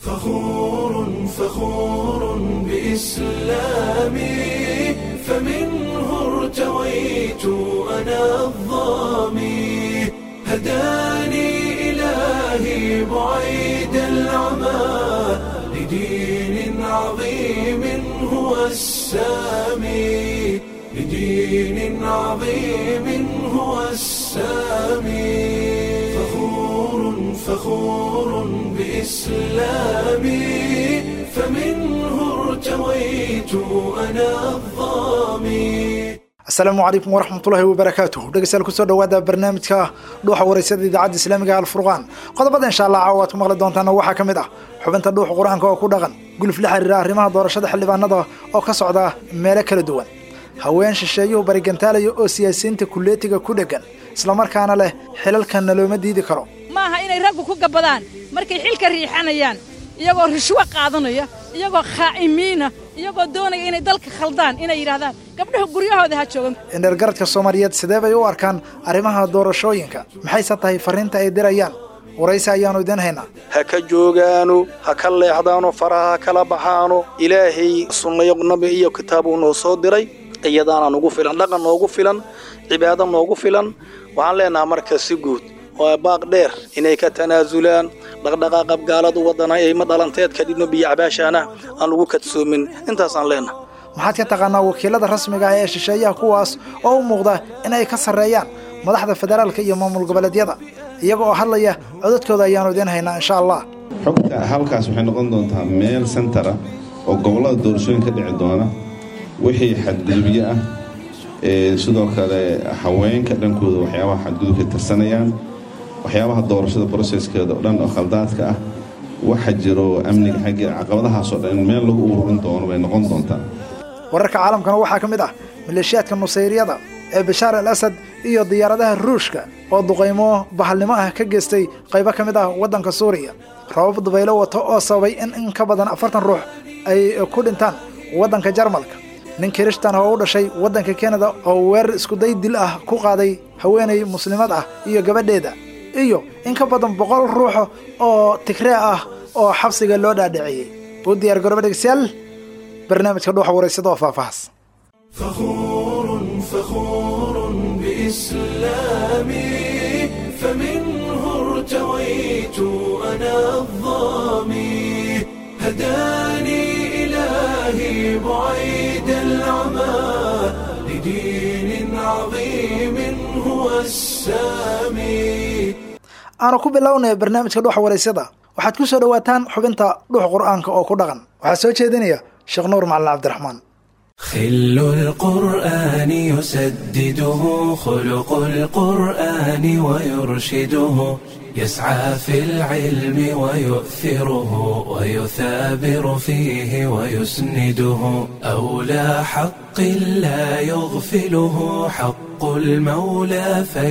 فخور فخور بإسلامي فمنه ارتويت أنا الظامي هداني إلهي بعيد العمى لدين عظيم هو السامي لدين عظيم هو السامي فخور فخور بإسلامي فمنه ارتويت أنا الظامي asalaamu calaykum waraxmatullaahi wabarakaatuh dhegeystayaal kusoo dhawaada barnaamijka dhuuxa wareysada idaacadda islaamiga alfurqaan qodobada insha allah caawa aad ku maqli doontaana waxaa ka mid ah xubinta dhuuxa qur-aanka oo ku dhaqan guluf la xiriira arrimaha doorashada xildhibaanada oo ka socda meelo kala duwan haween shisheeyuhu barigantaalaya oo siyaasiyiinta kulleetiga ku dheggan islamarkaana leh xilalkanna looma diidi karo maaha inay raggu ku gabbadaan markay xilka riixanayaan iyagoo rishwo qaadanaya iyagoo khaa'imiina iyagoo doonaya inay dalka khaldaan inay yidhahdaan gabdhaha guryahooda ha joogan indhergaradka soomaaliyeed sidee bay u arkaan arrimaha doorashooyinka maxayse tahay farriinta ay dirayaan waraysi ayaannu idiin haynaa ha ka joogaano ha ka leexdaano faraha ha kala baxaano ilaahay sunnayo nabi iyo kitaabuu noo soo diray iyadaana nugu filan dhaqan noogu filan cibaado noogu filan waxaan leenahaa marka si guud waa baaq dheer inay ka tanaasulaan dhaqdhaqaaqab gaaladu waddana ay ma dhalanteed ka dhibno biyo cabaashaana aan lagu kadsoomin intaasaan leenaha maxaad ka taqaanaa wakiilada rasmiga ah ee shisheeyaha kuwaas oo u muuqda in ay ka sarreeyaan madaxda federaalka iyo maamul goboleedyada iyaga oo hadlaya codadkooda ayaannu idiin haynaa insha allah xogta halkaas waxay noqon doontaa meel sentara oo gobollada doorashooyin ka dhici doona wixii xadgudubyo ah sidoo kale haweenka dhankooda waxyaabaha xadgudubka tirsanayaan waxyaabaha doorashada broseskeeda oo dhan oo khaldaadka ah waxa jiro amniga xaggeeda caqabadahaasoo dhan in meel lagu ururin doono bay noqon doontaa wararka caalamkana waxaa ka mid ah maleeshiyaadka nusayriyada ee bashaar al asad iyo diyaaradaha ruushka oo duqaymo bahalnimo ah ka geystay qaybo ka mid ah waddanka suuriya rabab dabaylo wato oo sababay in in ka badan afartan ruux ay ku dhintaan waddanka jarmalka nin kirishtan oo u dhashay waddanka kanada oo weerar iskuday dil ah ku qaaday haweenay muslimad ah iyo gabadheeda iyo in ka badan boqol ruux oo tigree ah oo xabsiga loo dhaadhiciyey u diyaar garooba dhegeystayaal barnaamijka dhuuxa wareysada oo faahfaahas فخور فخور بإسلامي فمنه ارتويت أنا الظامي هداني إلهي بعيد العمى لدين عظيم هو السامي aanu ku bilownaya barnaamijka dhuuxa wareysada waxaad ku soo dhowaataan xubinta dhuuxa qur'aanka oo ku dhaqan waxaa soo jeedinaya sheekh nuur macalin cabdiraxmaan خل القرآن يسدده خلق القرآن ويرشده يسعى في العلم ويؤثره ويثابر فيه ويسنده أولى حق لا يغفله حق المولى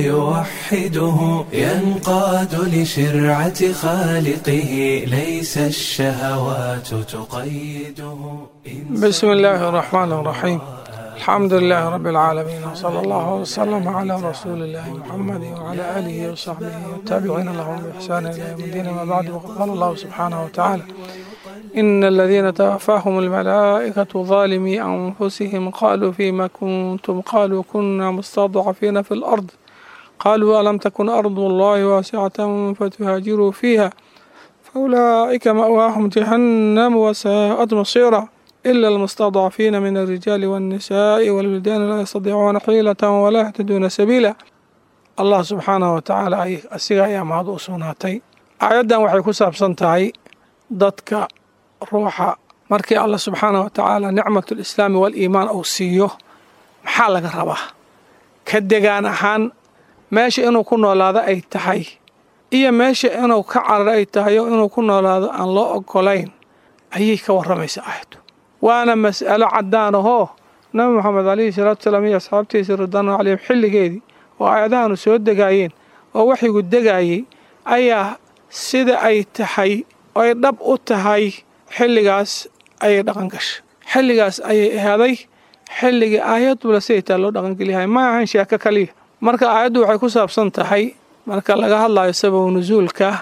فيوحده ينقاد لشرعة خالقه ليس الشهوات تقيده بسم الله الرحمن الرحيم الحمد لله رب العالمين وصلى الله وسلم على رسول الله محمد وعلى آله وصحبه والتابعين لهم بإحسان إلى يوم الدين ما بعد وقد قال الله سبحانه وتعالى إن الذين توفاهم الملائكة ظالمي أنفسهم قالوا فيما كنتم قالوا كنا مستضعفين في الأرض قالوا ألم تكن أرض الله واسعة فتهاجروا فيها فأولئك مأواهم جهنم وساءت مصيرا إلا المستضعفين من الرجال والنساء والولدان لا يستطيعون حيلة ولا يهتدون سبيلا الله سبحانه وتعالى ay asiga ayaa mahad u sugnaatay aayaddan waxay ku saabsan tahay dadka ruuxa markii allah subxaanah wa tacaala nicmatu lislaami waliimaan uu siiyo maxaa laga rabaa ka degaan ahaan meesha inuu ku noolaado ay tahay iyo meesha inuu ka cararo ay tahay oo inuu ku noolaado aan loo ogolayn ayay ka warramaysa aayaddu waana mas'alo caddaan ahoo nabi moxamed calayhi salaatu salaam iyo asxaabtiisa ridwaanu calayhim xilligeedii oo aayadahanu soo degaayeen oo waxigu degaayey ayaa sida ay tahay ay dhab u tahay xilligaas ayay dhaqan gashay xilligaas ayay ahaaday xilligii aayadula siday taa loo dhaqangeliyahay ma ahan sheeko kaliya marka aayaddu waxay ku saabsan tahay marka laga hadlayo sababu nusuulka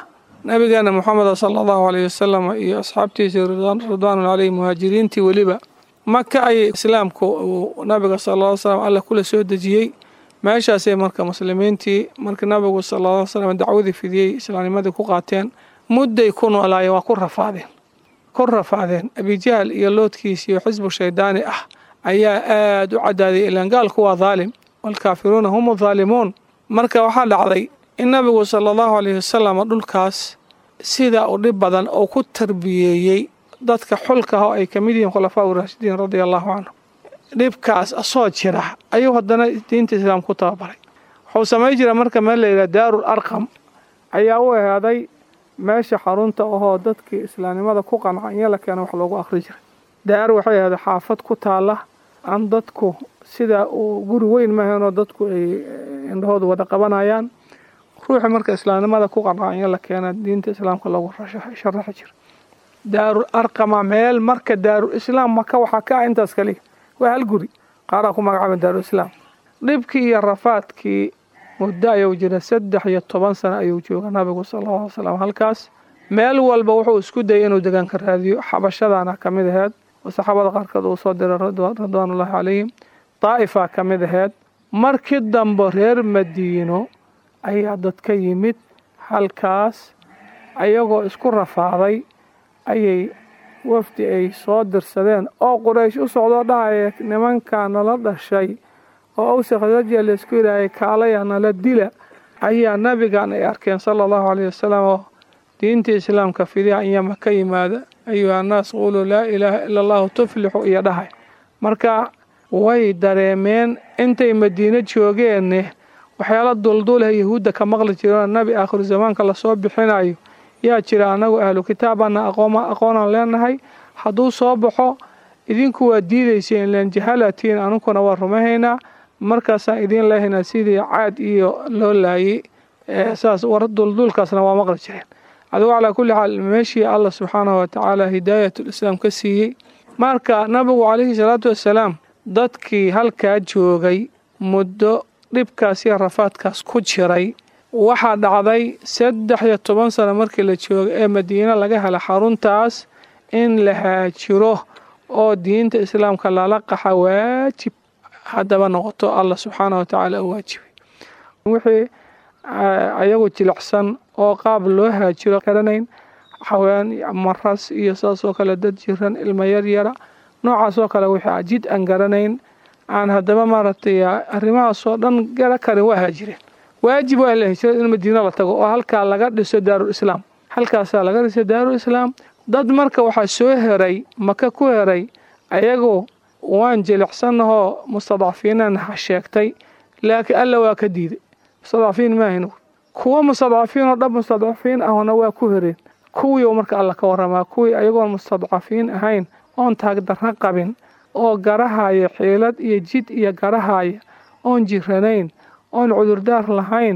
nabigeena moxameda sala allahu aleyh wasalam iyo asxaabtiisii ridwaanu caleyhi muhaajiriintii weliba maka ayay islaamku uu nabiga sala ll slam alla kula soo dejiyey meeshaasay marka muslimiintii markii nabigu sala ll slam dacwadii fidiyey islaamnimadii ku qaateen mudday ku noolaayeen waa ku rafaadeen ku rafaadeen abijahl iyo loodkiis iyo xisbu shaydaani ah ayaa aada u cadaaday ilaan gaalku waa daalim waalkaafiruuna hum daalimuun marka waxaa dhacday in nabigu sala allahu aleyhi wasalam dhulkaas sida u dhib badan oo ku tarbiyeeyey dadka xulka ah oo ay ka mid yihiin khulafaa uraashidiin radia allahu canhum dhibkaas asoo jira ayuu haddana diinta islaam ku tababaray wuxuu samayn jira marka meel la yidhaha daarul arqam ayaa u ehaaday meesha xarunta ahoo dadkii islaamnimada ku qanca in la keena wax loogu akhri jiray daar waxay ahaaday xaafad ku taala aan dadku sida uu guri weyn mahaynoo dadku ay indhahoodu wada qabanayaan ruuxi marka islaamnimada ku qanca in la keena diinta islaamka loogu sharaxi jira daarul arqama meel marka daarul islaam maka waxaa ka ah intaas kaliya waa hal guri qaaraa ku magacaaba daarul islaam dhibkii iyo rafaadkii muddo ayuu jira saddex iyo toban sano ayuu jooga nabigu sala alla alay slam halkaas meel walba wuxuu isku dayay inuu degaanka raadiyo xabashadaana ka mid aheyd oo saxaabada qaarkood uu soo diray ridwaanullahi calayhim daa'ifaa ka mid aheyd markii dambe reer madiino ayaa dad ka yimid halkaas ayagoo isku rafaaday ayay wafdi ay soo dirsadeen oo quraysh u socdoo dhahaya nimankaa nala dhashay oo awsa khasrajiya laysku yidhaahaya kaalaya nala dila ayaa nabigan ay arkeen sala allahu caleyhi wasalam oo diinta islaamka fidiha inyama ka yimaada ayuha annaas quuluu laa ilaaha ila allahu tuflixu iyo dhahay marka way dareemeen intay madiino joogeenne waxyaala dulduuleh yahuudda ka maqli jiroo nabi aakhiru zamaanka lasoo bixinayo yaa jira annagu ahlu kitaabana aqoonaan leenahay hadduu soo baxo idinku waa diidayseen len jahalatiin anunkuna waa rumahaynaa markaasaan idiin leehaynaa sidii caad iyo loo laayay saas war dulduulkaasna waa maqli jireen adigu calaa kulli xaal meeshii allah subxaanahu watacaala hidaayatul islaam ka siiyey marka nabigu calayhi salaatu wassalaam dadkii halkaa joogay muddo dhibkaas iyo rafaadkaas ku jiray waxaa dhacday saddex iyo toban sano markii la jooga ee madiine laga hela xaruntaas in la haajiro oo diinta islaamka lala qaxa waajib haddaba noqoto allah subxaanah wa tacaala u waajibay wixii ayagu jilicsan oo qaab loo haajiro garanayn xawaan maras iyo saas oo kale dad jiran ilmo yaryara noocaas oo kale wixii jid aan garanayn aan haddaba maaragtay arrimahaasoo dhan gara karin waa haajireen waajib waa la hijrada in madiina la tago oo halkaa laga dhiso daarul islaam halkaasaa laga dhiso daarul islaam dad marka waxaa soo heray maka ku heray ayagu waan jilicsannahoo mustadcafiinan sheegtay laakiin alla waa ka diiday mustadcafiin maahin kuwa mustadcafiin oo dhab mustadcafiin ahna waa ku hereen kuwii marka alla ka waramaa kuwii ayagoon mustadcafiin ahayn oon taagdarra qabin oo garahaya xiilad iyo jid iyo garahaya oon jiranayn oon cudurdaar lahayn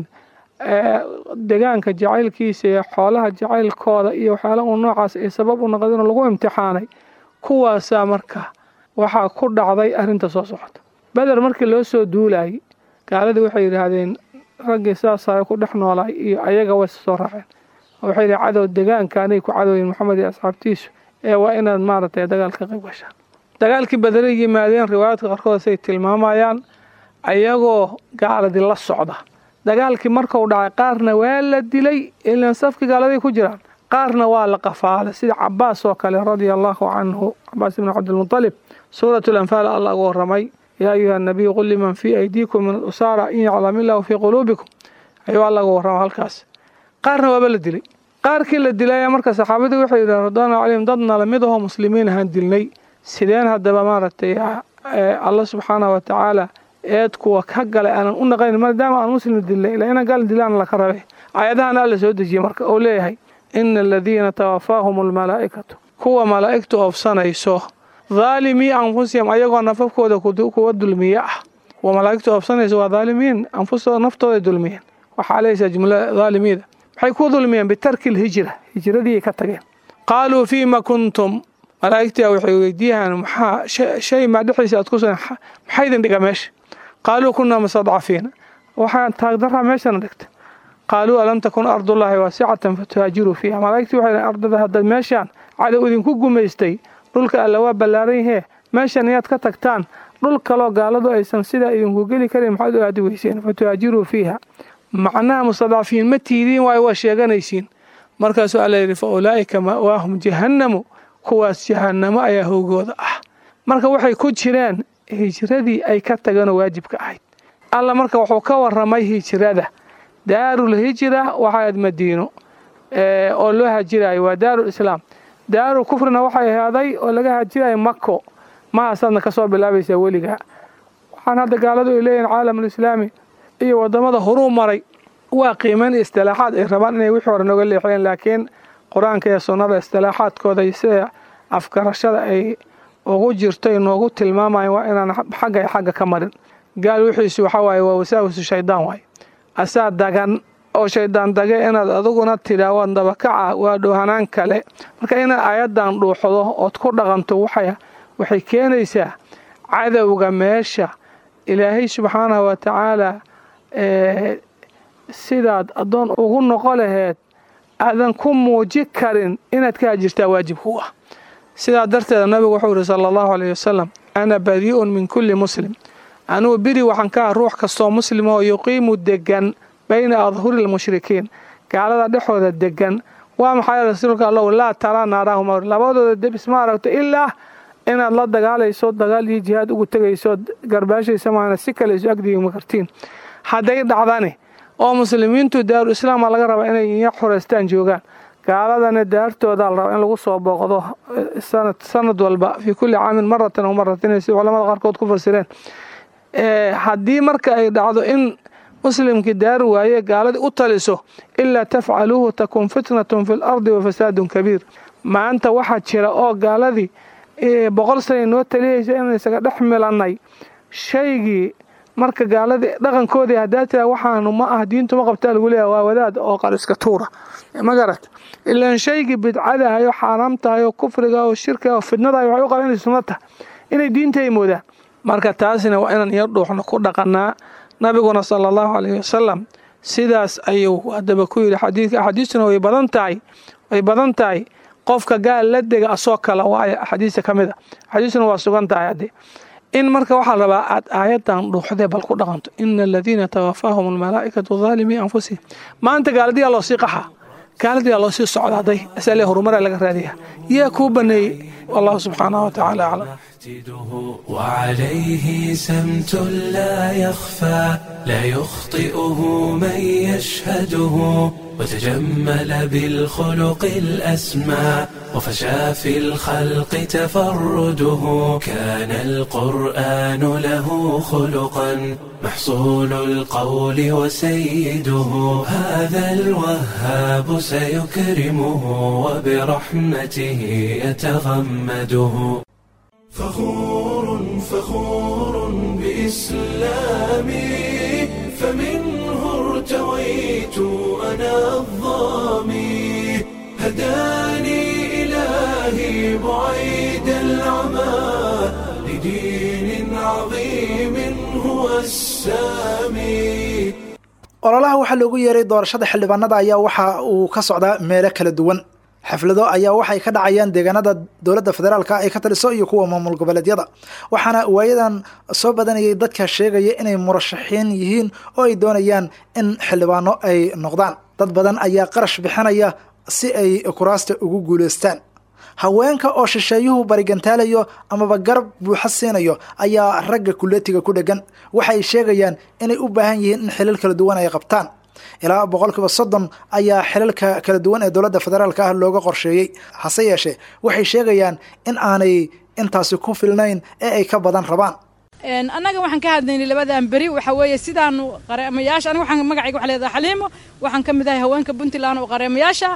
degaanka jacaylkiisa iyo xoolaha jacaylkooda iyo waxyaala uu noocaas ay sabab u noqdeen lagu imtixaanay kuwaasaa marka waxaa ku dhacday arrinta soo socota beder markii loo soo duulayay gaaladii waxay yidhaahdeen raggii saasa ku dhex noolaay iyo ayaga way soo raaceen waxay yidhi cadow degaankaanay ku cadowyin maxamed iyo asxaabtiisu ee waa inaad maaragtay dagaalka qayb gashaan dagaalkii bederay yimaadeen riwaayaadka qaarkood say tilmaamayaan ayagoo gaaladii la socda dagaalkii markuu dhacay qaarna waa la dilay ilan safkii gaaladay ku jiraan qaarna waa la qafaalay sida cabaas oo kale radia allahu canhu cabaas ibni cabdilmutalib suurat lanfaal allah ugu waramay yaa ayuha nabiyu qul liman fii aydiikum min alusaara in yaclam illahu fii quluubikum ayuu alla ugu warrama halkaas qaarna waaba la dilay qaarkii la dilaya marka saxaabadii waxay yidhahen radwaanu calayhim dadna lamid ahoo muslimiin ahaan dilnay sideen haddaba maaragtay alla subxaanah wa tacaala eed kuwa ka galay aanan u naqayn maadaama aan muslim dilnay ilaa inaan gaal dilaan laka rabe aayadahan alla soo dejiyey marka oo leeyahay ina aladiina tawafaahum almalaa'ikatu kuwa malaa'igtu oofsanayso dhaalimii anfusihim ayagoo nafafkooda kuwa dulmiye ah kuwa malaa'igtu oofsanayso waa dhaalimiin anfustooda naftooday dulmiyeen waxaa leysaa jumla dhaalimiida maxay ku dulmiyeen bitarki lhijra hijradii ka tageen qaaluu fiima kuntum malaa'igtia waxay weydiiyaan maxaa shay maa dhexdiisa aad ku sugan maxaa idin dhiga meesha qaaluu kunaa mustadcafiina waxaan taagdaraa meeshana dhigta qaaluu alam takun ardullaahi waasicatan fatuhaajiruu fiiha malaa'igtii waxay dhahen ardada hadda meeshaan cadow idinku gumaystay dhulka alla waa ballaaran yahee meeshan iyaad ka tagtaan dhul kaloo gaaladu aysan sidaa idinku geli karin maxaad u aadi weyseen fatuhaajiruu fiiha macnaha mustadcafiin ma tiidiin waayo waa sheeganaysiin markaasuu alla yidhi fa ulaa'ika ma'waahum jahannamu kuwaas jahannamo ayaa howgooda ah marka waxay ku jireen hijradii ay ka tageenoo waajibka ahayd alla marka wuxuu ka warramay hijrada daarul hijra waxaad madiino oo loo hajirayo waa daarul islaam daarul kufrina waxay ahaaday oo laga hajirayo mako mahaasaadna ka soo bilaabaysaa weligaa waxaan hadda gaaladu ay leeyihin caalamulislaami iyo waddamada horuu maray waa qiimayn istilaaxaad ay rabaan inay wixii hore noga leexiyeen laakiin qur-aanka iyo sunnada istilaaxaadkooda iyo sida afgarashada ay ugu jirto noogu tilmaamayan waa inaan xagga ay xagga ka marin gaal wixiisu waxaa waaye waa wasaawisu shaydaan waaye asaa dagan oo shaydaan dage inaad adiguna tidhaa waad dabakaca waa dhoohanaan kale marka inaad aayaddan dhuuxdo ood ku dhaqanto waxay keenaysaa cadowga meesha ilaahay subxaanahu wa tacaala sidaad addoon ugu noqo laheed aadan ku muuji karin inaad ka hajirtaa waajib ku ah sidaa darteeda nabigu wuxuu yihi sala allahu aleyh wasalam ana badii'un min kulli muslim anugu biri waxaan ka ah ruux kastoo muslima oo yuqiimu degan bayna adhuri lmushrikiin gaalada dhexooda degan waa maxay rasuulka allow laa taraa naarahuma labadooda debis ma aragto ilaa inaad la dagaalayso dagaal iyo jihaad ugu tegayso garbaashaysa maana si kale isu agdigima kartiin hadday dhacdani oo muslimiintu daaru islaama laga rabaa inay iya xureystaan joogaan gaaladana daartooda la rabaa in lagu soo booqdo sanad walba fii kulli caamin maratan aw maratayn si culamada qaarkood ku fasireen haddii marka ay dhacdo in muslimkii daari waaye gaaladii u taliso ilaa tafcaluuhu takun fitnatun fi lardi wa fasaadun kabiir maanta waxaa jira oo gaaladii boqol sana noo taliyaysa inaan isaga dhex milannay shaygii marka gaaladii dhaqankoodii haddaa tira waxaanu ma ah diintu ma qabtaa lagu leeyahay waa wadaad oo qariska tuura ma garat ilaan shaygii bidcadahay oo xaaraam tahay oo kufriga oo shirkiga oo fidnadahay waxay u qaban inay sunno tahay inay diinta ay moodaan marka taasina waa inaan iyo dhuuxno ku dhaqanaa nabiguna sala allahu caleyhi wasalam sidaas ayuu haddaba ku yidhi xadiidka axaadiistuna way badan tahay way badan tahay qofka gaal la dega asoo kala waayo axaadiista ka mid a axaadiistuna waa sugan tahay haddee in marka waxaa rabaa aad aayadan dhuuxdee bal ku dhaqanto ina aladiina tawafaahum almalaa'ikatu daalimii anfusihim maanta gaaladiyaa loo sii qaxaa gaaladiyaa loo sii socdaaday asale horumaraa laga raadiyaa yaa kuu baneeyey wallahu subxaanahu wa tacaala aclam وعليه سمت لا يخفى لا يخطئه من يشهده وتجمل بالخلق الأسمى وفشى في الخلق تفرده كان القرآن له خلقا محصول القول وسيده هذا الوهاب سيكرمه وبرحمته يتغمده فخور فخور بإسلامي فمنه ارتويت أنا الظامي هداني إلهي بعيد العمى لدين عظيم هو السامي ololaha waxaa loogu yeeray doorashada xildhibaanada ayaa waxa uu ka socdaa meelo kala duwan xaflado ayaa waxay ka dhacayaan deegaanada dowladda federaalka ay ka taliso iyo kuwa maamul goboleedyada waxaana waayadan soo badanayay dadka sheegaya inay murashaxiin yihiin oo ay doonayaan in xildhibaano ay noqdaan dad badan ayaa qarash bixinaya si ay kuraasta ugu guuleystaan haweenka oo shisheeyuhu barigantaalayo amaba garab buuxa siinayo ayaa ragga kuleetiga ku dhegan waxay sheegayaan inay u baahan yihiin in xilal kala duwan ay qabtaan ilaa boqolkiiba soddon ayaa xilalka kala duwan ee dowladda federaalka ah looga qorsheeyey hase yeeshee waxay sheegayaan in aanay intaasi ku filnayn ee ay ka badan rabaan annaga waxaan ka hadlaynay labadan beri waxaa weeye sidaanu qareemayaasha aniga waxaan magacayga waxa leedahay xaliimo waxaan ka mid ahay haweenka puntland oo qareemayaasha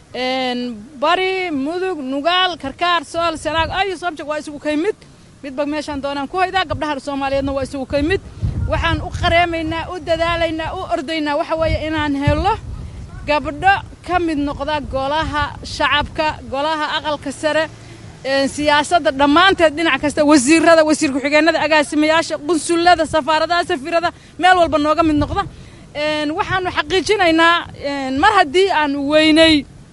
bari mudug nugaal karkaar sool sanaag ayo soobjag waa isugu kay mid midba meeshaan doonaan ku haydaa gabdhaha soomaaliyeedna waa isugu kay mid waxaan u qareemaynaa u dadaalaynaa u ordaynaa waxa weeye inaan helo gabdho ka mid noqda golaha shacabka golaha aqalka sare siyaasadda dhammaanteed dhinac kasta wasiirada wasiir ku-xigeenada agaasimayaasha qunsullada safaaradaha safiirada meel walba nooga mid noqda waxaanu xaqiijinaynaa mar haddii aanu weynay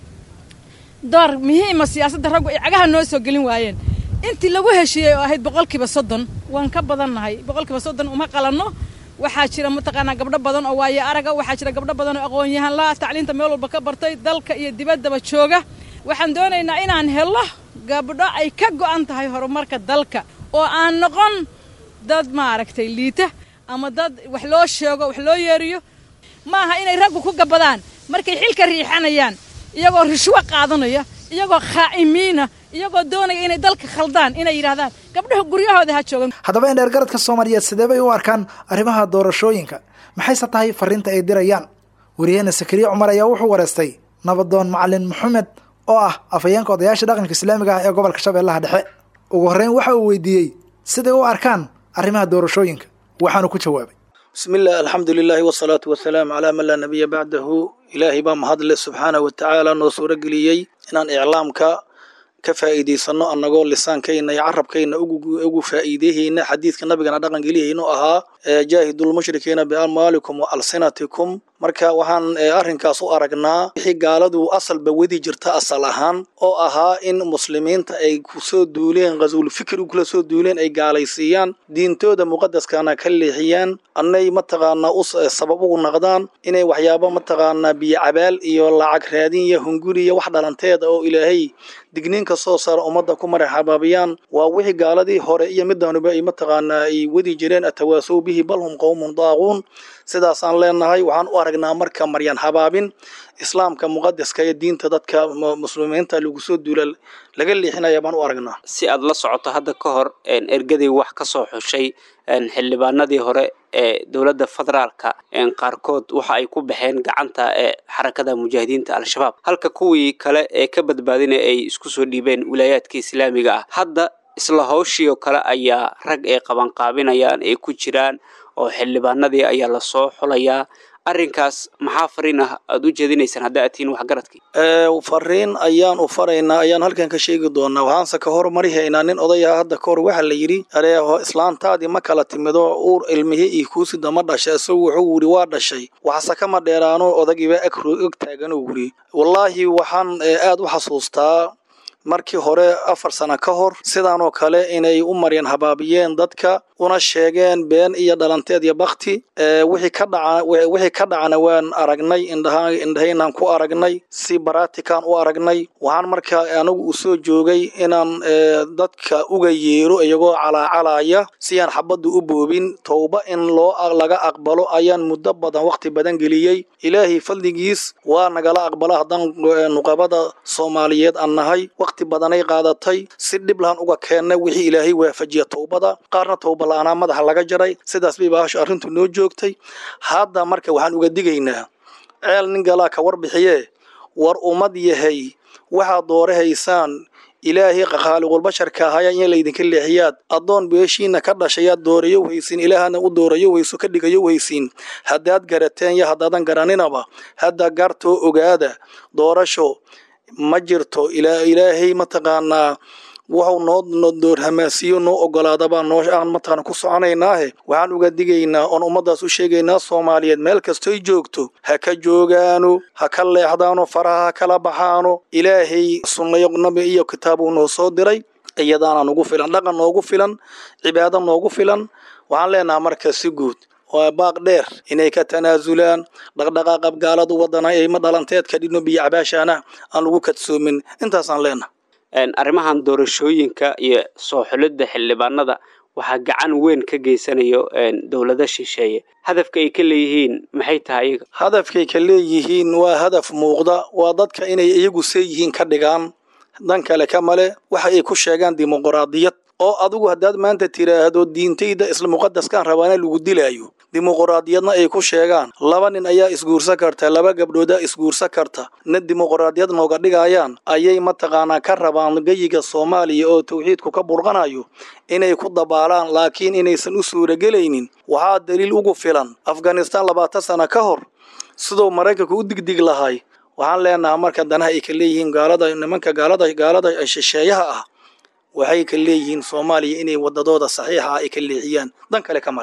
door muhiima siyaasadda raggu ay cagaha noo soo gelin waayeen intii lagu heshiiyey oo ahayd boqolkiiba soddon waan ka badannahay boqolkiiba soddon uma qalanno waxaa jira mataqaanaa gabdho badan oo waaye araga waxaa jira gabdho badan oo aqoon-yahan la tacliinta meel walba ka bartay dalka iyo dibaddaba jooga waxaan doonaynaa inaan helo gabdho ay ka go'an tahay horumarka dalka oo aan noqon dad maaragtay liita ama dad wax loo sheego wax loo yeeriyo ma aha inay raggu ku gabadaan markay xilka riixanayaan iyagoo rishwo qaadanaya iyagoo khaa'imiina iyagoo doonaya inay dalka khaldaan inay yidhahdaan gabdhaha guryahooda ha joogan haddaba in dheergaradka soomaaliyeed sidee bay u arkaan arrimaha doorashooyinka maxayse tahay fariinta ay dirayaan wariyaheena sakariye cumar ayaa wuxuu wareystay nabadoon macalin maxamed oo ah afhayeenka odayaasha dhaqanka islaamiga ah ee gobolka shabeellaha dhexe ugu horreyn waxa uu weydiiyey siday u arkaan arrimaha doorashooyinka waxaanu ku jawaabay bismi illah alxamdu lilaahi wasalaatu wasalaamu calaa man laa nabiya bacdahu ilaahay baa mahadle subxaana wa tacaala noo suuro geliyey inaan iclaamka ka faa'iidaysanno annagoo lisaankayna iyo carabkayna ugu faa'iideyhayna xadiidka nabigana dhaqangeliyaynu ahaa jaahidulmushrikiina biamwaalikum wa alsinatikum marka waxaan arrinkaas u aragnaa wixii gaaladu asalba wedi jirta asal ahaan oo ahaa in muslimiinta ay kusoo duuleen ghasuul fikri kula soo duuleen ay gaalaysiiyaan diintooda muqadaskana ka leexiyaan annay mataqaanaa u sabab ugu naqdaan inay waxyaabo mataqaanaa biyo cabaal iyo lacag raadin iyo hunguriya wax dhalanteeda oo ilaahay digniinka soo saara ummadda ku maraxabaabiyaan waa wixii gaaladii hore iyo midanuba ay mataqaanaa ay wadi jireen atawaasow bihi bal hum qowmun daaquun sidaasaan leenahay waxaan u aragnaa marka maryan habaabin islaamka muqadaska iyo diinta dadka muslimiinta lagu soo duula laga leexinaya baan u aragnaa si aad la socoto hadda ka hor ergadii wax ka soo xushay xildhibaanadii hore ee dowladda federaalka qaarkood waxa ay ku baxeen gacanta ee xarakada mujaahidiinta al-shabaab halka kuwii kale ee ka badbaadina ay isku soo dhiibeen wilaayaadka islaamiga ah hadda isla hawshii oo kale ayaa rag ay qabanqaabinayaan ay ku jiraan oo xildhibaanadii ayaa lasoo xulayaa arrinkaas maxaa fariin ah aada u jeedinaysaan hadda aad tihiin waxgaradkii fariin ayaan u faraynaa ayaan halkan ka sheegi doonaa waxaanse ka hormarihaynaa nin odayaha hadda ka hor waxaa la yidhi areeho islaantaadii ma kala timido uur ilmihii iyo kuusida ma dhashay isagu wuxuu wuri waa dhashay waxase kama dheeraano odagiiba og taaganuu wuri wallaahi waxaan aad u xasuustaa markii hore afar sano ka hor sidaanoo kale inay u maryan habaabiyeen dadka una sheegeen been iyo dhalanteed iyo bakti wixii ka dhacana waan aragnay indhahaynaan ku aragnay si baratikaan u aragnay waxaan marka anigu u soo joogay inaan dadka uga yeero iyagoo calaacalaya si aan xabaddu u boobin towba in loo laga aqbalo ayaan muddo badan wakhti badan geliyey ilaahay fadligiis waa nagala aqbala haddaan nuqabada soomaaliyeed aan nahay wakhti badanay qaadatay si dhib lahan uga keennay wixii ilaahay waafajiya towbada qaarna towba la-aanaa madaxa laga jaray sidaas bay baasho arrintu noo joogtay hadda marka waxaan uga digaynaa ceel nin galaa ka warbixiye war ummad yahay waxaad doorahaysaan ilaahay khaaliqulbasharka ahaya in laydinka leexiyaad addoon beeshiina ka dhashayaad doorayo weysiin ilaahana u doorayo weyso ka dhigayo weysiin haddaad garateen iyo haddaadan garaninaba hadda gartoo ogaada doorasho ma jirto ilaahay mataqaanaa wuxuu noo doorhamaasiyo noo ogolaadabaa noo aan mataqaana ku soconaynaahe waxaan uga digaynaa oon ummaddaas u sheegaynaa soomaaliyeed meel kastoy joogto ha ka joogaano ha ka leexdaano faraha ha kala baxaano ilaahay sunnayo nabi iyo kitaabuu noo soo diray iyadaana nugu filan dhaqan noogu filan cibaado noogu filan waxaan leenaha marka si guud waa baaq dheer inay ka tanaasulaan dhaqdhaqaaqa gaaladu wadana ayma dhalanteedka dhino biyo cabaashaana aan lagu kadsoomin intaasaan leenaha arrimahan doorashooyinka iyo soo xulidda xildhibaanada waxaa gacan weyn ka geysanayo dowlado shisheeye hadafka ay ka leeyihiin maxay tahay iyaga hadafkay ka leeyihiin waa hadaf muuqda waa dadka inay iyagu see yihiin ka dhigaan dan kale ka male waxa ay ku sheegaan dimuquraadiyad oo adigu haddaad maanta tiraahdo diintayda isla muqadaskaan rabaana lagu dilaayo dimuquraadiyadna ay ku sheegaan laba nin ayaa isguursan karta laba gabdhoodaa isguursan karta na dimuquraadiyad nooga dhigayaan ayay mataqaanaa ka rabaan geyiga soomaaliya oo tawxiidku ka burqanayo inay ku dabaalaan laakiin inaysan u suuragelaynin waxaa daliil ugu filan afghanistaan labaatan sano ka hor siduu maraykanku u digdig lahay waxaan leenahaa marka danaha ay ka leeyihiin gaalada nimanka gaalada gaalada shisheeyaha ah waxay ka leeyihiin soomaaliya inay wadadooda saxiixa ah ay ka leexiyaan dan kale ka male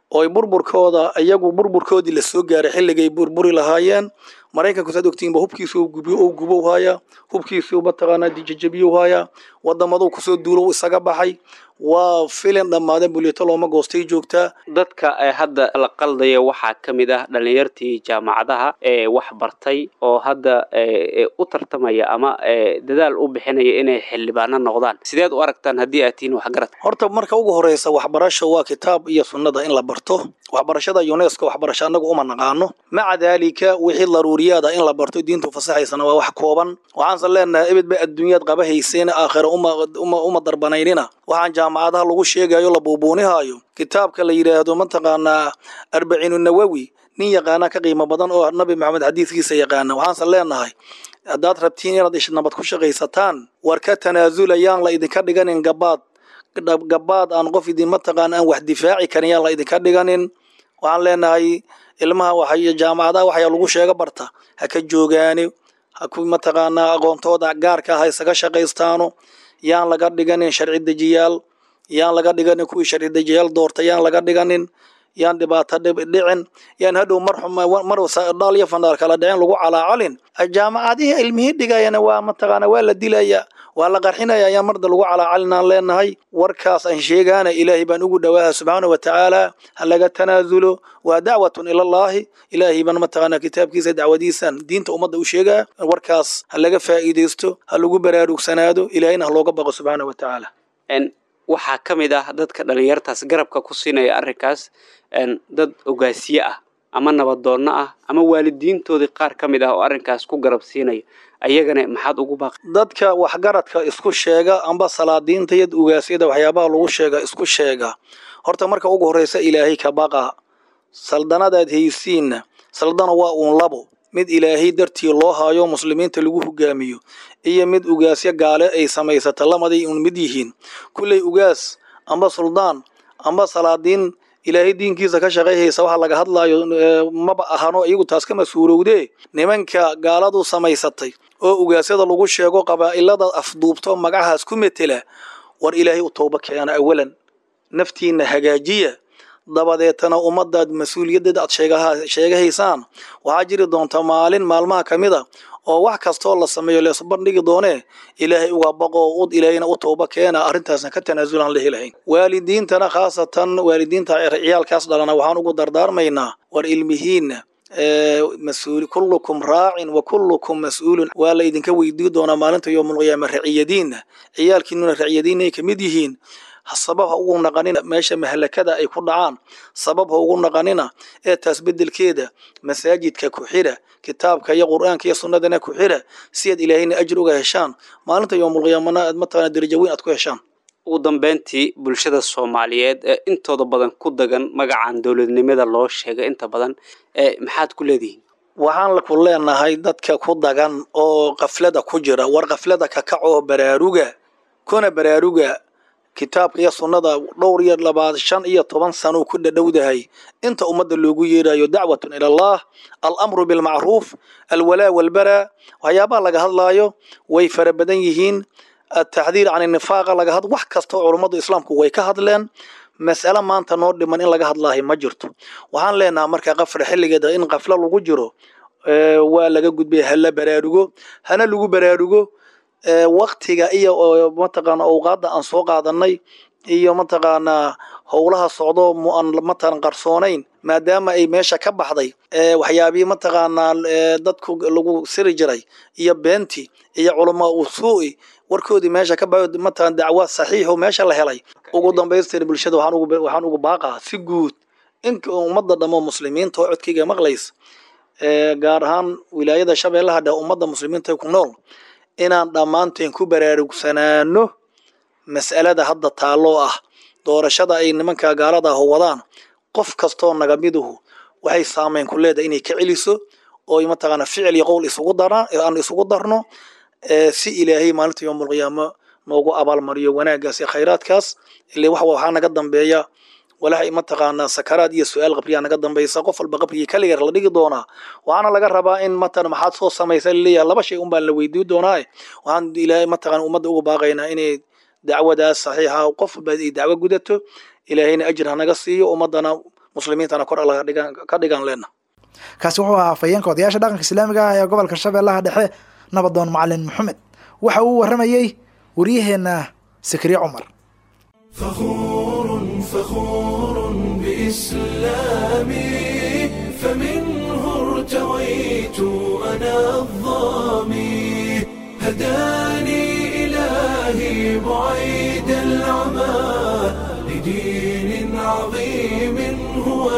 ooy burburkooda iyagu burburkoodii la soo gaaray xilligay burburi lahaayeen maraykanku saad ogtiinba hubkiisu gubiyo ou gubow haayaa hubkiisu mataqaanaa dijajabiyow haayaa waddamaduu kusoo duulow isaga baxay waa filin dhammaadeen bulyeto looma goostay joogtaa dadka ee hadda la qaldaya waxaa ka mid ah dhallinyartii jaamacadaha ee wax bartay oo hadda u tartamaya ama dadaal u bixinaya inay xildhibaano noqdaan sideed u aragtaan haddii aad tihiin waxgarad horta marka ugu horeysa waxbarasho waa kitaab iyo sunnada in la barto waxbarashada unesco waxbarasho annagu uma naqaano maca daalika wixii daruuriyaada in la barto diintu fasaxaysana waa wax kooban waxaanse leenahay ebed bay adduunyaad qaba hayseen aakhira uma darbanaynina waxaan jaamacadaha lagu sheegayo la buubuunihaayo kitaabka la yidhaahdo mataqaanaa arbaciinu nawowi nin yaqaana ka qiimo badan oo nabi maxamed xadiiskiisa yaqaana waxaanse leenahay haddaad rabtiin inaad ish nabad ku shaqaysataan war ka tanaazulayaan la idinka dhiganin gabaad gabaad aan qof idin mataqaana aan wax difaaci karin yaan la idinka dhiganin waxaan leenahay ilmaha waxay jaamacadaha waxyaa lagu sheega barta ha ka joogaani ha ku mataqaanaa aqoontooda gaarka ah ha isaga shaqaystaano yaan laga dhiganin sharci dejiyaal yaan laga dhiganin kuwii sharci dejiyaal doorta yaan laga dhiganin yaan dhibaato dhicin yaan hadhow mar dhaal iyo fandhaal kala dhicin lagu calaacalin jaamacadihii ilmihii dhigayana waa mataqaana waa la dilaya waa la qarxinaya ayaan marda lagu calaacalinaan leenahay warkaas aan sheegaana ilaahay baan ugu dhowaaha subxaana wa tacaala ha laga tanaazulo waa dacwatun ilallaahi ilaahay baan mataqaana kitaabkiisa dacwadiisan diinta ummadda u sheegaa warkaas ha laga faa'iidaysto ha lagu baraarugsanaado ilaahayna ha looga baqo subxaana wa tacaala waxaa ka mid ah dadka dhallinyartaas garabka ku siinaya arrinkaas dad ogaasiye ah ama nabadoonno ah ama waalidiintoodii qaar ka mid ah oo arrinkaas ku garab siinaya ayagana maxaad ugu baaqi dadka waxgaradka isku sheega amba salaadiinta iyo ugaasyada waxyaabaha lagu sheega isku sheega horta marka ugu horreysa ilaahay ka baqa saldanadaad haysiinna saldana waa uun labo mid ilaahay dartii loo haayo muslimiinta lagu hogaamiyo iyo mid ugaasyo gaale ay samaysata lamaday uun mid yihiin kulley ugaas amba suldaan amba salaadiin ilaahay diinkiisa ka shaqayhaysa waxa laga hadlaayo maba ahano iyagu taas ka mas-uulowdee nimanka gaaladu samaysatay oo ugaasyada lagu sheego qabaa'ilada afduubto magacahaas ku metela war ilaahay u tooba keena awalan naftiinna hagaajiya dabadeetana ummadaad mas-uuliyaddeeda aad sheegahaysaan waxaa jiri doonta maalin maalmaha ka mid a oo wax kastoo la sameeyo leesbandhigi doonee ilaahay uga baqo ud ilaahayna u tooba keena arrintaasna ka tanaasulaan la helahayn waalidiintana khaasatan waalidiinta ciyaalkaas dhalana waxaan ugu dardaarmaynaa war ilmihiinna mas-uul kullukum raacin wa kullukum mas-uulun waa la idinka weydii doonaa maalinta yowmulqiyaama raciyadiinna ciyaalkiinuna raciyadiinay ka mid yihiin sabab ha ugu naqanina meesha mahalakada ay ku dhacaan sabab ha ugu naqanina ee taas bedelkeeda masaajidka ku xira kitaabka iyo qur'aanka iyo sunnadana ku xira si aad ilaahayna ajir uga heshaan maalinta yowmulqiyaamana aad mataqana darajo weyn aad ku heshaan ugu dambeyntii bulshada soomaaliyeed ee intooda badan ku dagan magacan dowladnimada loo sheegay inta badan ee maxaad ku leedihiin waxaan ku leenahay dadka ku dagan oo kaflada ku jira war kaflada ka kacoo baraaruga kuna baraaruga kitaabka iyo sunnada dhowr iyo labaad shan iyo toban sano ku dhadhowdahay inta ummadda loogu yeerayo dacwatun ila allah alamru bilmacruuf alwalaa walbaraa waxyaabaha laga hadlaayo way fara badan yihiin ataxdiir can nifaaqa laga had wax kastoo culummadu islaamku way ka hadleen mas'ale maanta noo dhiman in laga hadlaahay ma jirto waxaan leenaha marka qafra xilligeeda in qaflo lagu jiro waa laga gudbay hala baraarugo hana lagu baraarugo waktiga iyo mataqaana awqaadda aan soo qaadanay iyo mataqaanaa howlaha socdo aan matalan qarsoonayn maadaama ay meesha ka baxday waxyaabihii mataqaanaa dadku lagu siri jiray iyo beenti iyo culamaa usuu'i warkoodii meesha ka baxo matalan dacwa saxiixo meesha la helay ugu dambaystir bulshada waxaan ugu baaqaa si guud in ummadda dhammo muslimiinta oo codkayga maqlaysa gaar ahaan wilaayada shabeellaha dheh ummadda muslimiinta ku nool inaan dhammaanteen ku baraarugsanaano mas'alada hadda taalloo ah doorashada ay nimanka gaalada ah wadaan qof kastoo naga miduhu waxay saameyn ku leedahay inay ka celiso oo mataqaana ficil iyo qowl isugu daraan aan isugu darno si ilaahay maalinta yowmulqiyaamo noogu abaalmariyo wanaaggaas iyo khayraadkaas ile wax waxaa naga dambeeya walax mataqaanaa sakaraad iyo su-aal qabriyaa naga dambaysa qof walba qabrigii kaligeer la dhigi doonaa waxaana laga rabaa in matalan maxaad soo samaysa laleeyahay laba shay un baan la weydii doonaa waxaan ilaahay mataqana ummadda uga baaqaynaa inay dacwadaas saxiixa qof walba ay dacwo gudato ilaahayna ajir hanaga siiyo ummaddana muslimiintana kor alla ka dhigan leenna kaasi wuxuu ahaa afhayeenka odayaasha dhaqanka islaamiga ah ee gobolka shabeellaha dhexe nabadoon macalin maxamed waxa uu warramayey waryaheenna sakriye cumar فخور فخور بإسلامي فمنه ارتويت أنا الظامي هداني إلهي بعيد العمى لدين عظيم هو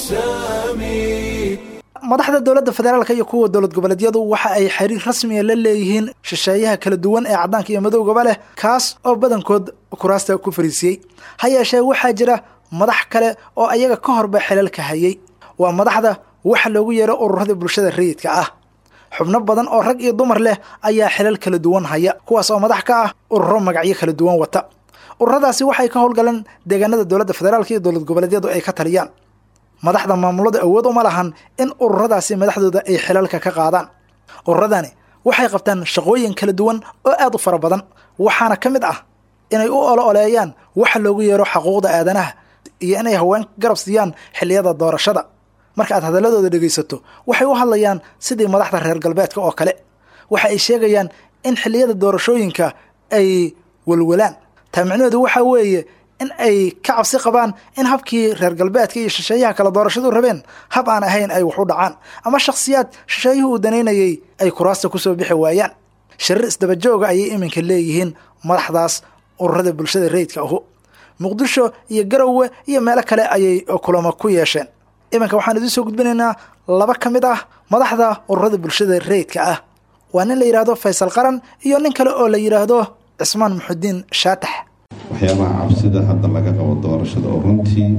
السامي madaxda dowladda federaalka iyo kuwa dowlad goboleedyadu waxa ay xiriir rasmiya la leeyihiin shisheeyaha kala duwan ee caddaanka iyo madowgaba leh kaas oo badankood kuraasta ku fariisiyey ha yeeshee waxaa jira madax kale oo ayaga ka horba xilalka hayay waa madaxda waxa loogu yeero ururada bulshada rayidka ah xubno badan oo rag iyo dumar leh ayaa xilal kala duwan haya kuwaas oo madax ka ah ururo magacyo kala duwan wata ururadaasi waxay ka howlgaleen deegaanada dowladda federaalka iyo dowlad goboleedyadu ay ka taliyaan madaxda maamulada awood uma lahan in ururadaasi madaxdooda ay xilalka ka qaadaan ururadani waxay qabtaan shaqooyin kala duwan oo aad u fara badan waxaana ka mid ah inay u olo oleeyaan waxa loogu yeero xaquuqda aadanaha iyo inay haween garab siiyaan xilliyada doorashada marka aad hadaladooda dhegaysato waxay u hadlayaan sidii madaxda reer galbeedka oo kale waxa ay sheegayaan in xilliyada doorashooyinka ay walwalaan taa micnaheedu waxaa weeye in ay ka cabsi qabaan in habkii reer galbeedka iyo shisheeyaha kala doorashadu rabeen hab aan ahayn ay wax u dhacaan ama shakhsiyaad shisheeyuhu uu danaynayay ay kuraasta kusoo bixi waayaan shirir isdabajooga ayay iminka leeyihiin madaxdaas ururada bulshada rayidka ahu muqdisho iyo garowe iyo meelo kale ayay kulamo ku yeesheen iminka waxaan idiin soo gudbinaynaa laba ka mid ah madaxda ururada bulshada rayidka ah waa nin la yidhaahdo faysal qaran iyo nin kale oo la yidhaahdo cismaan muxudiin shaatax waxyaabaha cabsida hadda laga qabo doorashada oo runtii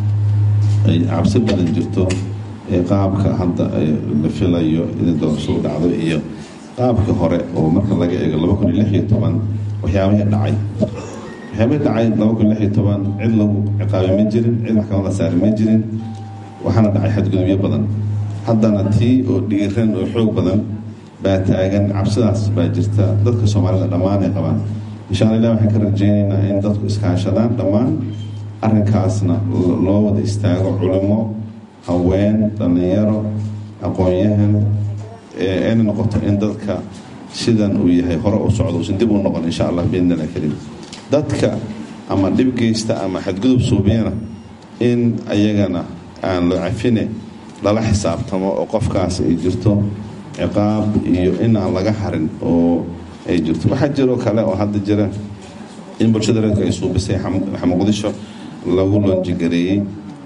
ay cabsi badan jirto ee qaabka hadda la filayo inay doorashadu dhacdo iyo qaabka hore oo marka laga eego laba kun iyo lix iyo toban waxyaabihii dhacay waxyaabihii dhacay laba kun iyo lix iyo toban cid lagu ciqaabay ma jirin cid maxkamad la saari ma jirin waxaana dhacay xadgudubyo badan haddana tii oo dhiiran oo xoog badan baa taagan cabsidaas baa jirta dadka soomaalida dhammaan ay qabaan insha alla ilah waxaan ka rajeynaynaa in dadku iskaashadaan dhammaan arrinkaasna loo wada istaago culimo haween dhallinyaro aqoon-yahan ayna noqoto in dadka sidan uu yahay hore u socdo usan dib u noqon insha allah biidnillah karim dadka ama dhib geysta ama xadgudub suubiyana in ayagana aan la cafine lala xisaabtamo oo qofkaas ay jirto ciqaab iyo in aan laga harin oo ay jirto waxaa jiroo kale oo hadda jira in bulshada reerku ay suubisay muqdisho lagu loonjigareeyey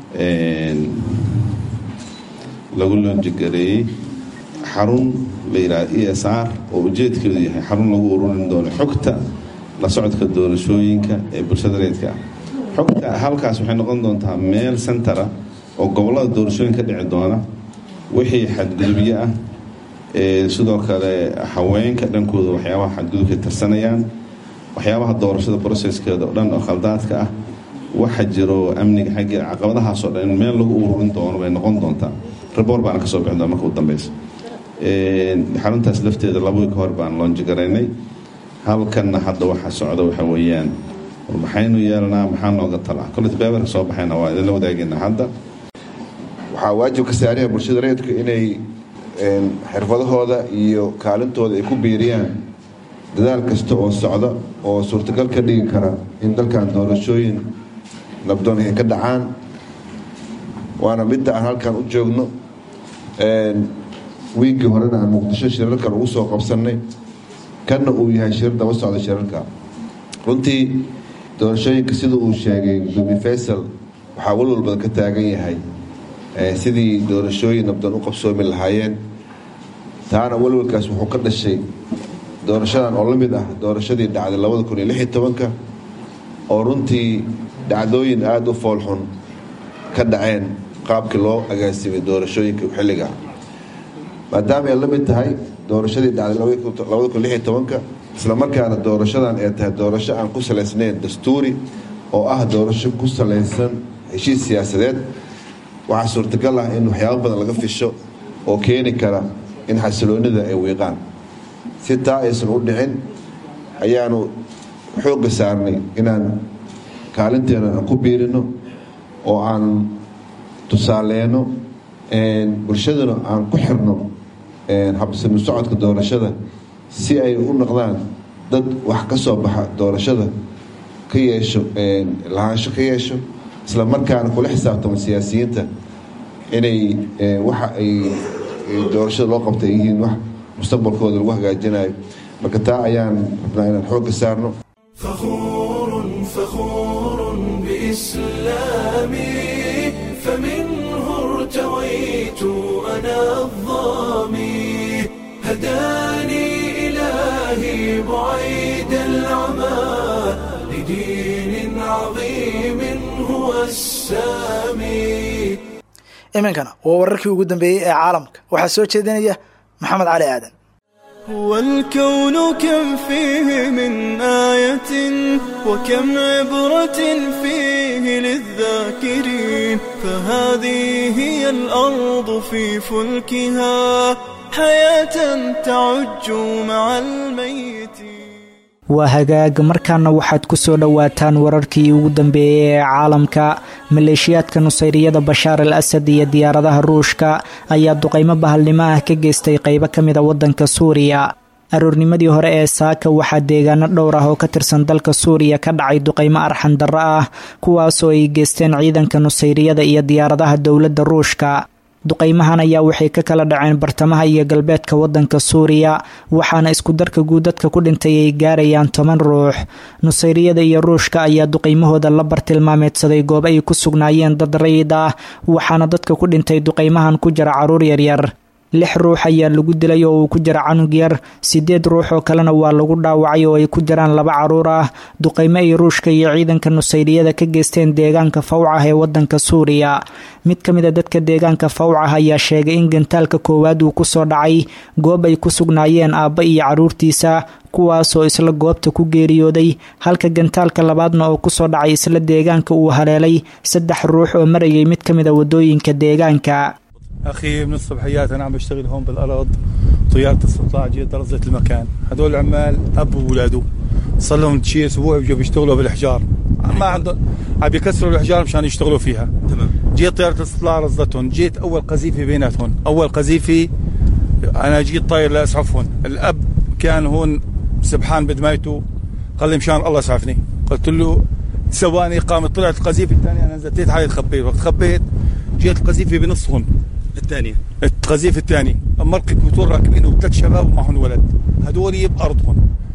lagu loonjigareeyey xarun la yidhahda e s r oo ujeedkeedu yahay xarun lagu ururin doono xogta la socodka doorashooyinka ee bulshada reedka ah xogta halkaas waxay noqon doontaa meel centera oo gobollada doorashooyin ka dhici doona wixii xadgudubyo ah sidoo kale haweenka dhankooda waxyaabaha xadgudubkay tarsanayaan waxyaabaha doorashada broceskeeda oo dhan oo khaldaadka ah waxa jiro amniga xaggeeda caqabadahaasoo dhan in meel lagu ururin doono bay noqon doontaa rebor baana kasoo bixi doona marka u dambeysa xaruntaas lafteeda laba wiil ka hor baan loonjigaraynay halkanna hadda waxa socda waxa weeyaan maxaynu yeelanaa maxaa nooga talaa kollet beebarka soo baxayna waa idinla wadaagayna hadda waxaa waajib ka saaraya bulshada reedku inay xirfadahooda iyo kaalintooda ay ku biiriyaan dadaal kasta oo socda oo suurtagal ka dhigi kara in dalkan doorashooyin nabdoon ay ka dhacaan waana midda aan halkan u joogno wiiggii horena aan muqdisho shirarkan ugu soo qabsannay kanna uu yahay shirar daba socda shirarka runtii doorashooyinka sida uu sheegay gudoomiye faysal waxaa walwal badan ka taagan yahay sidii doorashooyin nabdoon u qabsoomi lahaayeen taana walwalkaas wuxuu ka dhashay doorashadan oo la mid ah doorashadii dhacday labada kun iyo lix iyo tobanka oo runtii dhacdooyin aada u foolxun ka dhaceen qaabkii loo agaasimay doorashooyinka xilliga maadaama ay la mid tahay doorashadii dhacday labada kun lix iyo tobanka islamarkaana doorashadan ay tahay doorasho aan ku salaysnayn dastuuri oo ah doorasho ku salaysan heshiis siyaasadeed waxaa suurtagal ah in waxyaabo badan laga fisho oo keeni kara in xasiloonida ay wiiqaan si taa aysan u dhicin ayaanu xoogga saarnay inaan kaalinteena aan ku biirino oo aan tusaaleyno bulshaduna aan ku xirno habsami socodka doorashada si ay u noqdaan dad wax ka soo baxa doorashada ka yeesho lahaansho ka yeesho isla markaana kula xisaabtamo siyaasiyiinta inay waxa ay doorashada loo qabta ay yihiin wax mustaqbalkooda lagu hagaajinayo marka taa ayaan rabnaa inaan xoogga saarno فخور فخور بإسلامي فمنه ارتويت أنا الظامي هداني إلهي بعيد العمى لدين عظيم هو السامي iminkana waa wararkii ugu dambeeyey ee caalamka waxaa soo jeedinaya maxamed cali aadan هو الكون كم فيه من آية وكم عبرة فيه للذاكرين فهذه هي الأرض في فلكها حياة تعج مع الميتين waa hagaag markaana waxaad ku soo dhowaataan wararkii ugu dambeeyey ee caalamka maleeshiyaadka nusayriyada bashaar al asad iyo diyaaradaha ruushka ayaa duqaymo bahalnimo ah ka geystay qaybo ka mida waddanka suuriya aroornimadii hore ee saaka waxaa deegaano dhowr ah oo ka tirsan dalka suuriya ka dhacay duqaymo arxan darro ah kuwaasoo ay geysteen ciidanka nusayriyada iyo diyaaradaha dowladda ruushka duqaymahan ayaa waxay ka kala dhaceen bartamaha iyo galbeedka waddanka suuriya waxaana isku darka guud dadka ku dhintay ay gaarayaan toban ruux nusayriyada iyo ruushka ayaa duqaymahooda la bartilmaameedsaday goob ay ku sugnaayeen dad rayid ah waxaana dadka ku dhintay duqaymahan ku jira caruur yaryar lix ruux ayaa lagu dilay oo uu ku jira canug yar sideed ruux oo kalena waa lagu dhaawacay oo ay ku jiraan laba caruur ah duqaymo ay ruushka iyo ciidanka nusayriyada ka geysteen deegaanka fawcah ee wadanka suuriya mid ka mid a dadka deegaanka fawcah ayaa sheegay in gantaalka koowaad uu kusoo dhacay goob ay ku sugnaayeen aabba iyo caruurtiisa kuwaasoo isla goobta ku geeriyooday halka gantaalka labaadna oo kusoo dhacay isla deegaanka uu haleelay saddex ruux oo marayay mid ka mid a wadooyinka deegaanka اخي من الصبحيات انا عم بشتغل هون بالارض طياره استطلاع جيت درزت المكان هدول العمال اب واولاده صار لهم شيء اسبوع بيجوا بيشتغلوا بالحجار ما عندهم عم يكسروا الحجار مشان يشتغلوا فيها تمام جيت طياره الاستطلاع رصدتهم جيت اول قذيفه بيناتهم اول قذيفه انا جيت طاير لاسعفهم الاب كان هون سبحان بدمايته قال لي مشان الله اسعفني قلت له ثواني قامت طلعت القذيفه الثانيه انا نزلت حالي تخبيت وقت خبيت جيت القذيفه بنصهم الثانية القذيفة الثاني مركب موتور راكبين وثلاث شباب ومعهم ولد هدول بأرضهم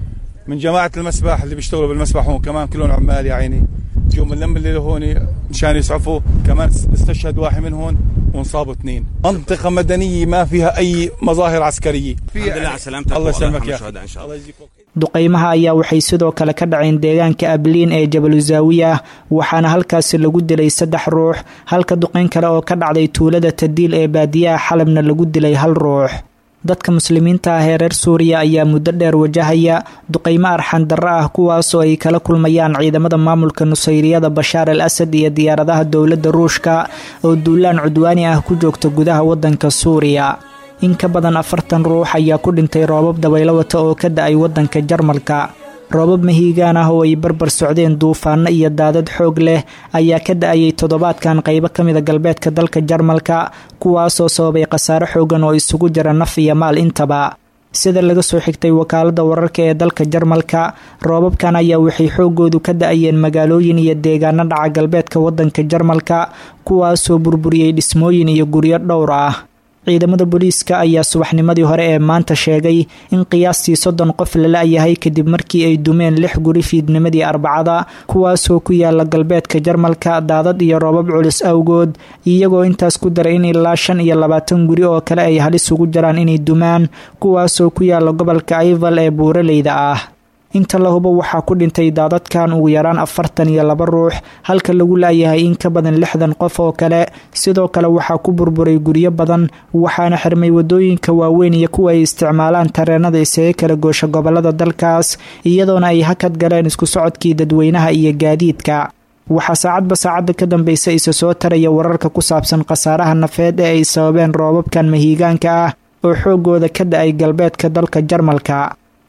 من جماعة المسبح اللي بيشتغلوا بالمسبح هون كمان كلهم عمال يا عيني جو من لم اللي هون مشان يسعفوا كمان استشهد واحد منهم وانصابوا اثنين منطقة مدنية ما فيها أي مظاهر عسكرية الحمد لله على سلامتك الله يسلمك يا أخي أخي إن شاء الله duqaymaha ayaa waxay sidoo kale ka dhaceen deegaanka abliin ee jabaluzaawiya waxaana halkaasi lagu dilay saddex ruux halka duqayn kale oo ka dhacday tuulada tadiil ee baadiyaha xalabna lagu dilay hal ruux dadka muslimiinta ah ee reer suuriya ayaa muddo dheer wajahaya duqaymo arxan darro ah kuwaasoo ay kala kulmayaan ciidamada maamulka nusayriyada bashaar al asad iyo diyaaradaha dowladda ruushka oo duulaan cudwaani ah ku joogta gudaha waddanka suuriya in ka badan afartan ruux ayaa ku dhintay roobab dabaylo wata oo ka da-ay waddanka jarmalka roobab mahiigaan ah oo ay barbar socdeen duufaano iyo daadad xoog leh ayaa ka da-ayay toddobaadkan qaybo ka mida galbeedka dalka jarmalka kuwaasoo sababay khasaare xoogan oo isugu jira naf iyo maal intaba sida laga soo xigtay wakaalada wararka ee dalka jarmalka roobabkan ayaa waxay xoogoodu ka da-ayeen magaalooyin iyo deegaano dhaca galbeedka waddanka jarmalka kuwaasoo burburiyey dhismooyin iyo guryo dhowr ah ciidamada booliiska ayaa subaxnimadii hore ee maanta sheegay in qiyaastii soddon qof la la-yahay kadib markii ay dumeen lix guri fiidnimadii arbacada kuwaasoo ku yaala galbeedka jarmalka daadad iyo roobab culus awgood iyagoo intaas ku daray in ilaa shan iyo labaatan guri oo kale ay halis ugu jaraan inay dumaan kuwaasoo ku yaala gobolka aival ee buuraleyda ah inta la hubo waxaa ku dhintay daadadkan ugu yaraan afartan iyo laba ruux halka lagu laayahay in ka badan lixdan qof oo kale sidoo kale waxaa ku burburay guryo badan waxaana xirmay wadooyinka waaweyn iyo kuwa ay isticmaalaan tareenada isaga kala goosha gobolada dalkaas iyadoona ay hakad galeen isku socodkii dadweynaha iyo gaadiidka waxaa saacadba saacadda ka dambeysa isa soo taraya wararka ku saabsan khasaaraha nafeed ee ay sababeen roobabkan mahiigaanka ah oo xoogooda ka da-ay galbeedka dalka jarmalka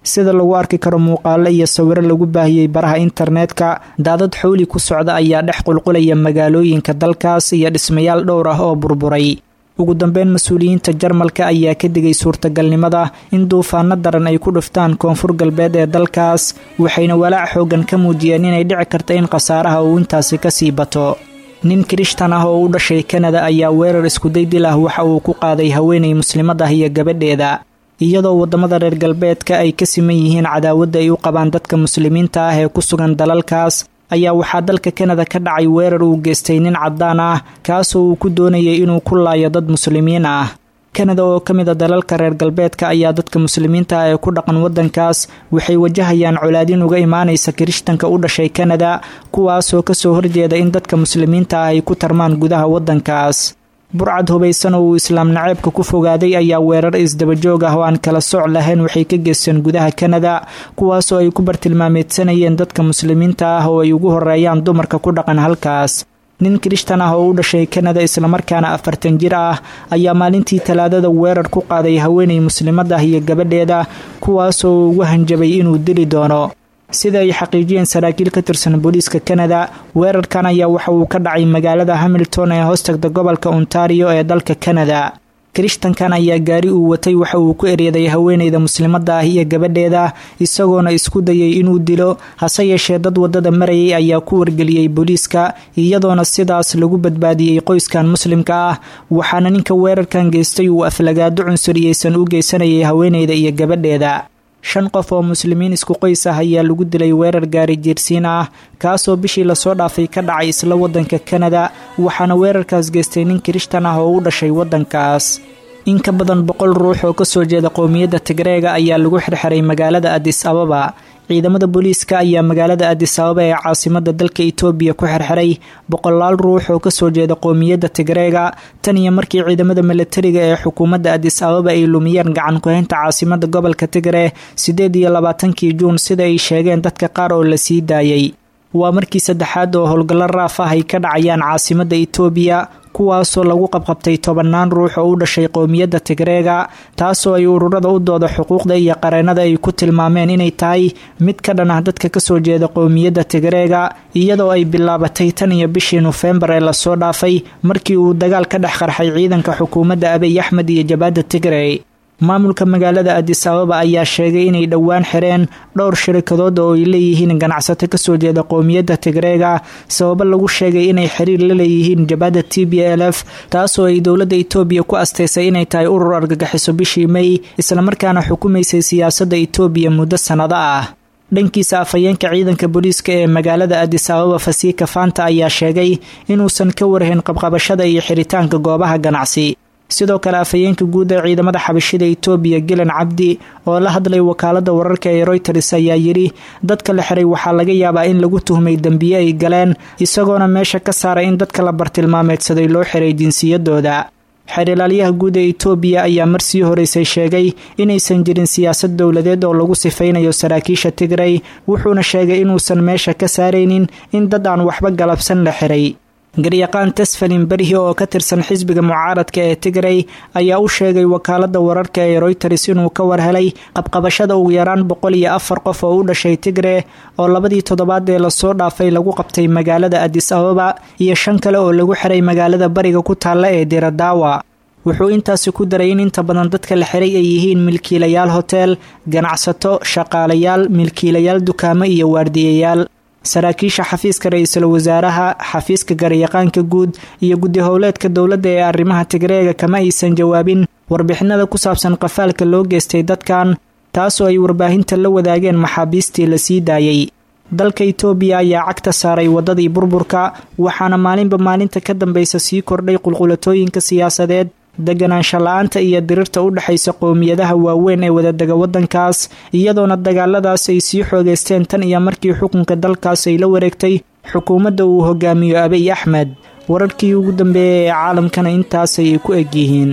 sida lagu arki karo muuqaalo iyo sawiro lagu baahiyey baraha internetka daadad xowli ku socda ayaa dhex qulqulaya magaalooyinka dalkaas iyo dhismayaal dhowr ah oo burburay ugu dambeyn mas-uuliyiinta jarmalka ayaa ka digay suurtagalnimada in duufaano daran ay ku dhuftaan koonfur galbeed ee dalkaas waxayna walaac xoogan ka muujiyeen inay dhici karta in khasaaraha uu intaasi kasii bato nin kirishtan ah oo u dhashay kanada ayaa weerar iskuday dil ah waxa uu ku qaaday haweenay muslimad ah iyo gabadheeda iyadoo waddamada reer galbeedka ay ka siman yihiin cadaawadda ay u qabaan dadka muslimiinta ah ee ku sugan dalalkaas ayaa waxaa dalka kanada ka dhacay weerar uu geystay nin caddaan ah kaasoo uu ku doonayay inuu ku laayo dad muslimiin ah kanada oo ka mid a dalalka reer galbeedka ayaa dadka muslimiinta ah ee ku dhaqan waddankaas waxay wajahayaan colaadin uga imaanaysa kirishtanka u dhashay kanada kuwaasoo kasoo horjeeda in dadka muslimiinta ah ay ku tarmaan gudaha waddankaas burcad hubaysan oo uu islaam naceebka ku fogaaday ayaa weerar isdabajoog ah oo aan kala sooc lahayn waxay ka geysteen gudaha kanada kuwaasoo ay ku bartilmaameedsanayeen dadka muslimiinta ah oo ay ugu horeeyaan dumarka ku dhaqan halkaas nin kirishtan ah oo u dhashay kanada islamarkaana afartan jir ah ayaa maalintii talaadada weerar ku qaaday haweenay muslimad ah iyo gabadheeda kuwaasoo ugu hanjabay inuu dili doono sida ay xaqiijiyeen saraakiil ka tirsan booliiska kanada weerarkan ayaa waxa uu ka dhacay magaalada hamilton ee hoostagda gobolka ontario ee dalka kanada kirishtankan ayaa gaari uu watay waxa uu ku eryaday haweenayda muslimadda ah iyo gabadheeda isagoona isku dayay inuu dilo hase yeeshee dad waddada marayay ayaa ku wargeliyey booliiska iyadoona sidaas lagu badbaadiyey qoyskan muslimka ah waxaana ninka weerarkan geystay uu aflagaado cunsuriyeysan u geysanayay haweenayda iyo gabadheeda shan qof oo muslimiin isku qoys ah ayaa lagu dilay weerar gaari jiirsiin ah kaasoo bishii lasoo dhaafay ka dhacay isla waddanka kanada waxaana weerarkaas geystay nin kirishtan ah oo u dhashay waddankaas in ka badan boqol ruux oo kasoo jeeda qowmiyadda tigreega ayaa lagu xirxiray magaalada adis ababa ciidamada booliiska ayaa magaalada adis ababa ee caasimada dalka itoobiya ku xirxiray boqolaal ruux oo kasoo jeeda qowmiyadda tigreega tan iyo markii ciidamada milatariga ee xukuumadda adis ababa ay lumiyeen gacan ku-haynta caasimada gobolka tigre sideed iyo labaatankii juun sida ay sheegeen dadka qaar oo la sii daayay waa markii saddexaad oo howlgallo raaf ah ay ka dhacayaan caasimada itoobiya kuwaasoo lagu qabqabtay tobannaan ruux oo u dhashay qowmiyadda tigreega taasoo ay ururada u dooda xuquuqda iyo qareennada ay ku tilmaameen inay tahay mid ka dhan ah dadka kasoo jeeda qowmiyadda tigreega iyadoo ay bilaabatay tan iyo bishii nofembar ee lasoo dhaafay markii uu dagaal ka dhex qarxay ciidanka xukuumadda abiy axmed iyo jabaadda tigrey maamulka magaalada adis ababa ayaa sheegay inay dhowaan xireen dhowr shirikadood oo ay leeyihiin ganacsato kasoo jeeda qowmiyadda tigreega sababo lagu sheegay inay xiriir la leeyihiin jabaadda t b l f taasoo ay dowladda itoobiya ku asteysay inay tahay urur argagixiso bishii may islamarkaana xukumaysay siyaasadda itoobiya muddo sannado ah dhankiisa afhayeenka ciidanka booliiska ee magaalada adis ababa fasiika fanta ayaa sheegay inuusan ka warhayn qabqabashada iyo xiritaanka goobaha ganacsi sidoo kale afhayeenka guud ee ciidamada xabashida itoobiya gilan cabdi oo la hadlay wakaalada wararka ee royters ayaa yidhi dadka la xiray waxaa laga yaabaa in lagu tuhmay dembiye ay galeen isagoona meesha ka saaray in dadka la bartilmaameedsaday loo xiray jinsiyadooda xerilaalyaha guud ee itoobiya ayaa marsii horeysay sheegay inaysan jirin siyaasad dowladeed oo lagu sifaynayo saraakiisha tigrey wuxuuna sheegay inuusan meesha ka saaraynin in dad aan waxba galabsan la xiray garyaqaan tesfalin berhi oo ka tirsan xisbiga mucaaradka ee tigrey ayaa u sheegay wakaalada wararka ee royters inuu ka warhelay qabqabashada ugu yaraan boqol iyo afar qof oo u dhashay tigre oo labadii toddobaad ee lasoo dhaafay lagu qabtay magaalada adis ababa iyo shan kale oo lagu xiray magaalada bariga ku taalla ee diradaawa wuxuu intaasi ku daray in inta badan dadka la xiray ay yihiin milkiilayaal hotel ganacsato shaqaalayaal milkiilayaal dukaamo iyo waardiyayaal saraakiisha xafiiska ra-iisul wasaaraha xafiiska garyaqaanka guud iyo guddi howleedka dowladda ee arrimaha tigreega kama aysan jawaabin warbixinada ku saabsan qafaalka loo geystay dadkan taasoo ay warbaahinta la wadaageen maxaabiistii la sii daayay dalka itoobiya ayaa cagta saaray waddadii burburka waxaana maalinba maalinta ka dambaysa sii kordhay qulqulatooyinka siyaasadeed deganaansho la-aanta iyo dirirta u dhexaysa qowmiyadaha waaweyn ee wadadega waddankaas iyadoona dagaaladaas ay sii xoogeysteen tan iyo markii xukunka dalkaas ay la wareegtay xukuumadda uu hogaamiyo abiy axmed wararkii ugu dambeeyay ee caalamkana intaasay ku eg yihiin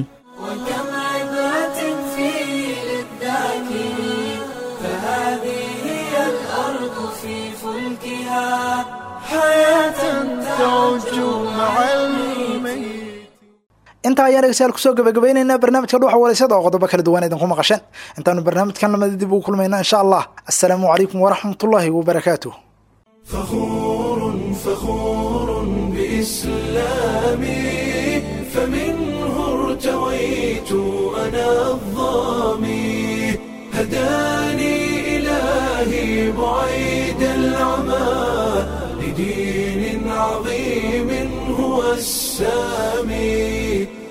intaa ayaan dhegeystayaal kusoo gabagabaynaynaa barnaamijka dhuuxa walaysada oo qodobo kala duwan idinku maqasheen intaanu barnaamijkan lamada dib ugu kulmayna insha allah assalaamu calaykum waraxmatullaahi wabarakaatuh فخور فخور بإسلامي فمنه ارتويت أنا الظامي هداني إلهي بعيد العمى لدين عظيم هو السامي